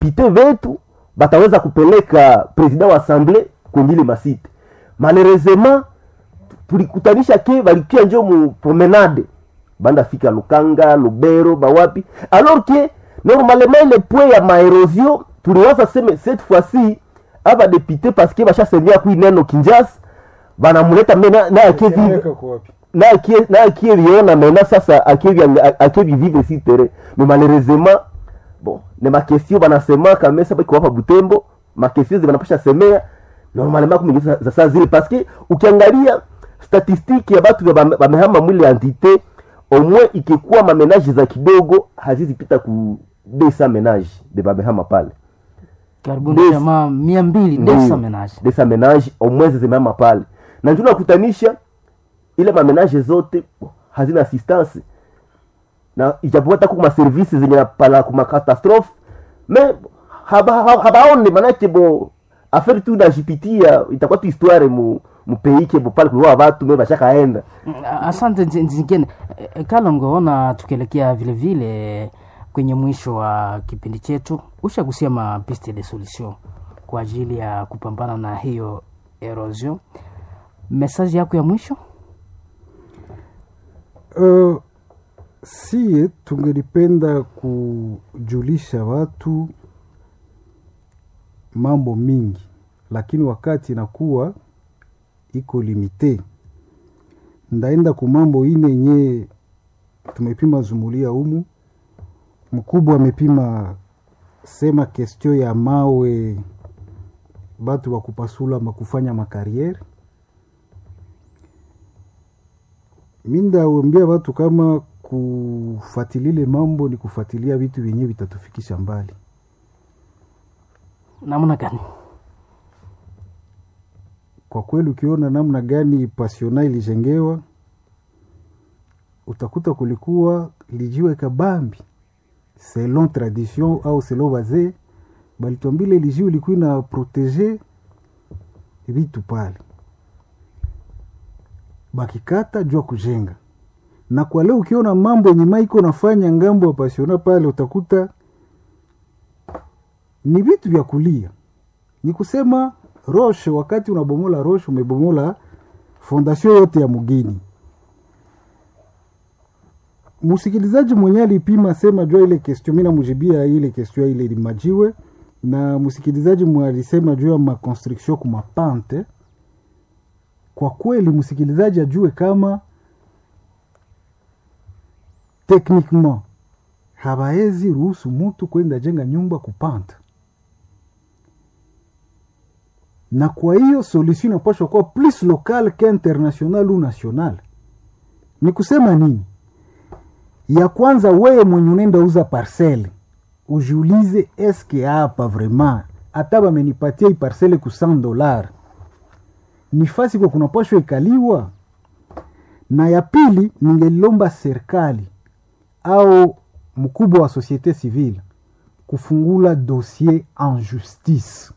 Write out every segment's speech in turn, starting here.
badepite vetu bataweza kupeleka president wa assemble kwenye ile masite malheureusement tulikutanisha ke balikia njo mu promenade banda fika lukanga lubero bawapi alors que normalement ile point ya maerosion tuliwaza seme cette fois-ci aba député parce que bashasemia kui neno kinjas banamuleta me na- naye akie vive Weka kwa wapi? naye akie- naye akieviona mena sasa akievivive si terrain mais malheureusement bon ne makesio banasemaka mesa baki wapa butembo makesio zibanapasha semea normalement kumingi za za saa zile parce que ukiangalia statistiki ya batu bame- bamehama mwile entité au moins ikikuwa mamenage za kidogo hazizipita ku desa menage de bamehama pale karibuni Des- jamaa mia mbili Ndiyo. desa menage desa menage au moins zimehama pale na ndio nakutanisha ile mamenage zote hazina assistance na ijapokuwa hata kuma service zenye napala kuma catastrophe me haba- haba- habaone manake bo affaire tu najipitia itakuwa tu histoire mu mupeike bo pale kuliwa watu me bashakaenda Mm, asante Nzi- nzingine Eh, eh, kalongo ona tukielekea vile vile kwenye mwisho wa kipindi chetu ushagusia mapiste de solution kwa ajili ya kupambana na hiyo erosion mesaji yako ya mwisho Uh, sie tungelipenda kujulisha watu mambo mingi, lakini wakati inakuwa iko limite. Ndaenda ku mambo ine yenye tumepima zumulia humu. Mkubwa amepima sema kestio ya mawe, batu wa kupasula makufanya makariere mi ndawambia watu kama kufatilile mambo ni kufuatilia vitu vyenyewe vitatufikisha mbali. namna gani Kwa kweli, ukiona namna gani pasiona ilijengewa, utakuta kulikuwa lijiwe kabambi selon tradition au selon wazee balitwambile lijiwe ilikuwa ina protege vitu pale, bakikata jua kujenga. Na kwa leo ukiona mambo yenye maiko nafanya ngambo ya pasiona pale, utakuta ni vitu vya kulia ni kusema roshe wakati unabomola roshe umebomola fondation yote ya mugini msikilizaji mwenye alipima sema jua ile question mi namujibia ile question ile limajiwe na msikilizaji mwe alisema juu ya maconstruction kumapante kwa kweli msikilizaji ajue kama techniquement habaezi ruhusu mutu kwenda jenga nyumba kupanta na kwa hiyo solution inapashwa kuwa plus local que international ou national. Ni kusema nini? Ya kwanza, wewe mwenye unaenda uza parcele ujiulize, eske hapa vraiment hata bamenipatia hii parcele ku 100 dolar ni fasi kwa kunapashwa ikaliwa. Na ya pili, ningelilomba serikali au mkubwa wa societe civile kufungula dossier en justice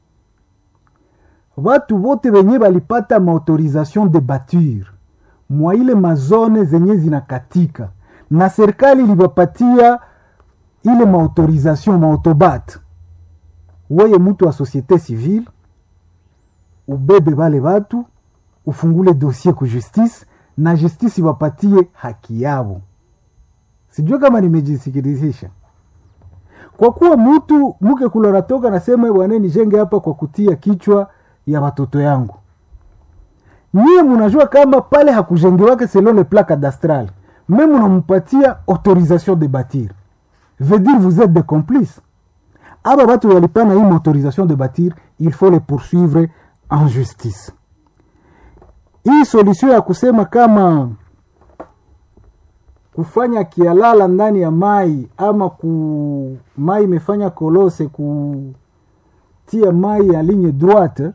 watu wote wenye balipata maautorisation de bature mwa ile mazone zenye zinakatika na serikali ilibapatia ile maautorisation maautobat, weye mtu wa societe civile ubebe bale batu ufungule dossier ku justice na justice ibapatie haki yabo. Sijue kama nimejisikilizisha kwa kuwa mtu mke kula natoka nasema bwana nijenge hapa kwa kutia kichwa ya watoto yangu. Nyie munajua kama pale hakujengewake selon le plan cadastral, me munampatia autorisation de bâtir, veut dire vous êtes des complices. Aba batu walipana hii autorisation de bâtir, il faut les poursuivre en justice. Hii solution ya kusema kama kufanya kialala ndani ya mai ama ku mai imefanya kolose kutia mai ya ligne droite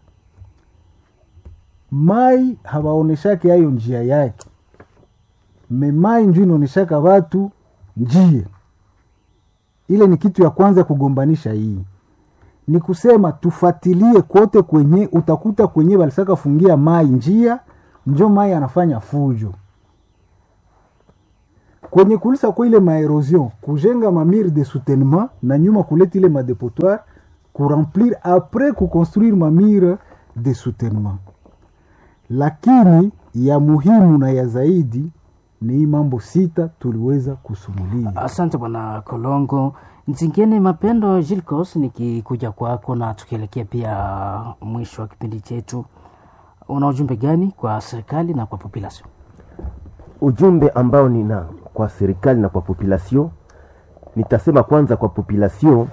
mai hawaoneshake hayo njia yake me mai nju inaoneshaka watu njia ile ni kitu ya kwanza kugombanisha hii ni kusema tufatilie kote kwenye utakuta kwenye walisaka fungia mai njia njo mai anafanya fujo kwenye kulisa kwa ile maerosion kujenga mamire de soutènement na nyuma kuleta ile madepotoire kuremplir apres kuconstruire mamire de soutènement lakini ya muhimu na ya zaidi ni hii mambo sita tuliweza kusumulia Asante bwana Kolongo. Nzingine Mapendo Gilcos, nikikuja kwako na tukielekea pia mwisho wa kipindi chetu, una ujumbe gani kwa serikali na kwa population? ujumbe ambao nina kwa serikali na kwa population nitasema kwanza kwa population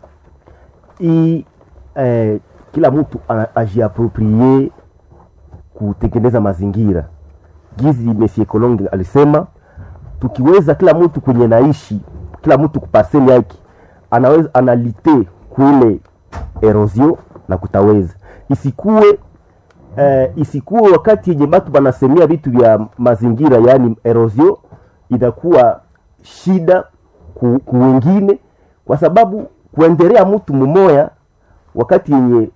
i eh, kila mtu a- ajiaproprie kutengeneza mazingira gizi Monsieur Kolonge alisema tukiweza kila mtu kwenye naishi kila mtu kupaseli yake anaweza analite kule erosion na kutaweza isikuwe eh, isikuwe wakati yenye batu banasemea vitu vya mazingira yaani erosion inakuwa shida ku, ku wengine kwa sababu kuendelea mtu mumoya wakati yenye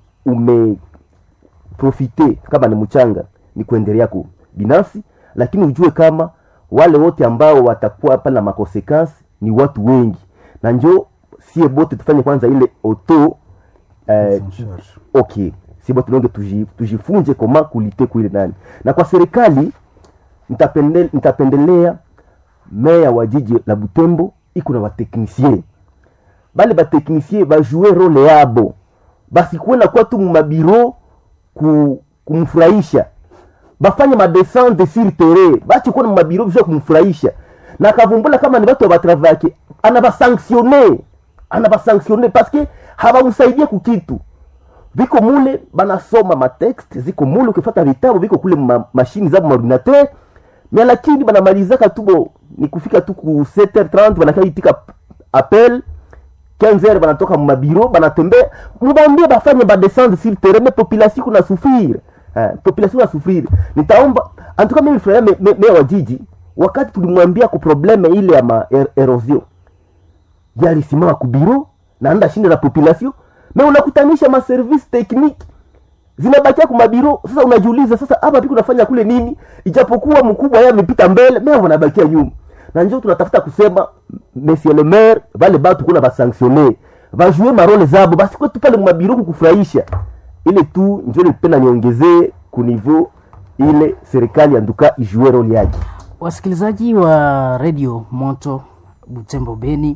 umeprofite kama ni mchanga ni kuendelea ku binafsi lakini ujue kama wale wote ambao watakuwa pale na makonsekansi ni watu wengi na njo sie bote tufanye kwanza ile auto eh, okay si bote nonge tuji- tujifunze koma kulite kuile nani na kwa serikali nitapende- nitapendelea meya wa jiji la butembo iko na bateknisie bale bateknisie bajue role yabo basikuwe nakuwa tu mumabiro ku, kumfurahisha bafanye madescente sur terrain bache kuwa na mabiro bisha kumfurahisha na akavumbula kama ni watu wa batravake anabasanctionne anabasanctionne paske habamsaidie kukitu biko mule banasoma matext ziko mule ukifata vitabu biko kule ma, mashini zabo maordinateur mais lakini banamalizaka tu bo ni kufika tu ku 7h30 banakaitika appel 15h banatoka mumabiro banatembea mubambie bafanye badescendre sur terrain mais population kuna souffrir eh, population na souffrir nitaomba antuka mimi nilifurahia me- me- meya wa jiji wakati tulimwambia ku probleme ile ya ma er, erosion yalisimama kubiro na anda shinde la population me unakutanisha maservice technique zinabakia kumabiro sasa unajiuliza sasa hapa piko nafanya kule nini ijapokuwa mkubwa yeye amepita mbele mea wanabakia nyuma na njo tunatafuta kusema monsieur le maire vale batu kuna basanctionne bajue marole zabo basi kwetu pale mumabiro kukufurahisha ile tu njo nipenda niongezee kuniveau ile serikali anduka ijue role yake Wasikilizaji wa redio Moto Butembo Beni,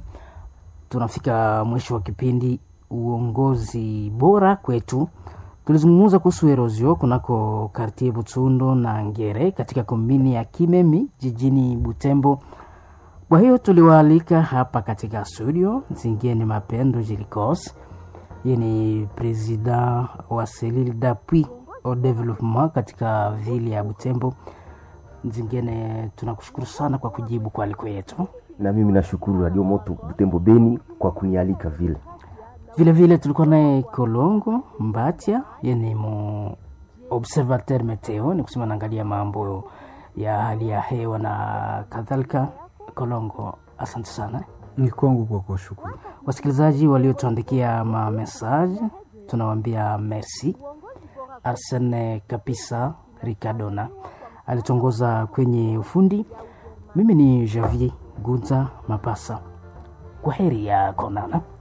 tunafika mwisho wa kipindi uongozi bora kwetu. Tulizungumza kuhusu erosio kunako kartie Butsundo na Ngere katika kombini ya Kimemi jijini Butembo. Kwa hiyo tuliwaalika hapa katika studio Zingeni Mapendo Jilikos, yeye ni president wa selile d'appui au développement katika vile ya Butembo. Zingine tunakushukuru sana kwa kujibu kwa aliko yetu. na mimi nashukuru radio moto butembo beni kwa kunialika vile Vile vile tulikuwa naye Kolongo Mbatia, yeye ni mu observateur meteo, ni kusema naangalia mambo ya hali ya hewa na kadhalika. Kolongo, asante sana. ni kwangu kwa kuwashukuru Wasikilizaji waliotuandikia ma message tunawaambia merci. Arsene Kapisa Ricardona alitongoza kwenye ufundi. Mimi ni Javier Gunza Mapasa. Kwa heri ya konana.